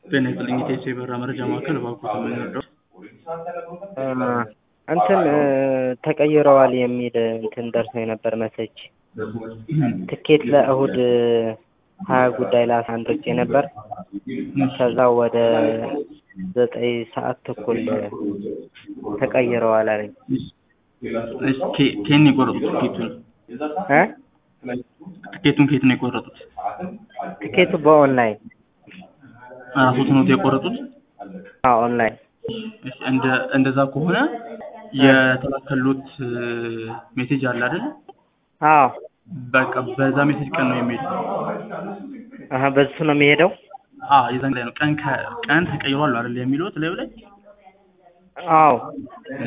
ጤና ይስጥልኝ የኢትዮ የበረራ መረጃ ማዕከል እባክዎት የምንወደው እንትን ተቀይረዋል የሚል እንትን ደርሶኝ ነበር መሰጅ ትኬት ለእሁድ ሀያ ጉዳይ ለአስራ አንድ ወጪ ነበር ከዛ ወደ ዘጠኝ ሰዓት ተኩል ተቀይረዋል አለኝ ከየት ነው የቆረጡት ትኬቱን እ ትኬቱን ከየት ነው የቆረጡት ትኬቱ በኦንላይን ራስዎት ነው የቆረጡት አዎ ኦንላይን እሺ እንደ እንደዛ ከሆነ የተላከሎት ሜሴጅ አለ አይደል አዎ በቃ በዛ ሜሴጅ ቀን ነው የሚሄደው አሀ በሱ ነው የሚሄደው አዎ የዛን ላይ ነው ቀን ቀን ተቀይሯል አይደል የሚሉት ላዩ ላይ አዎ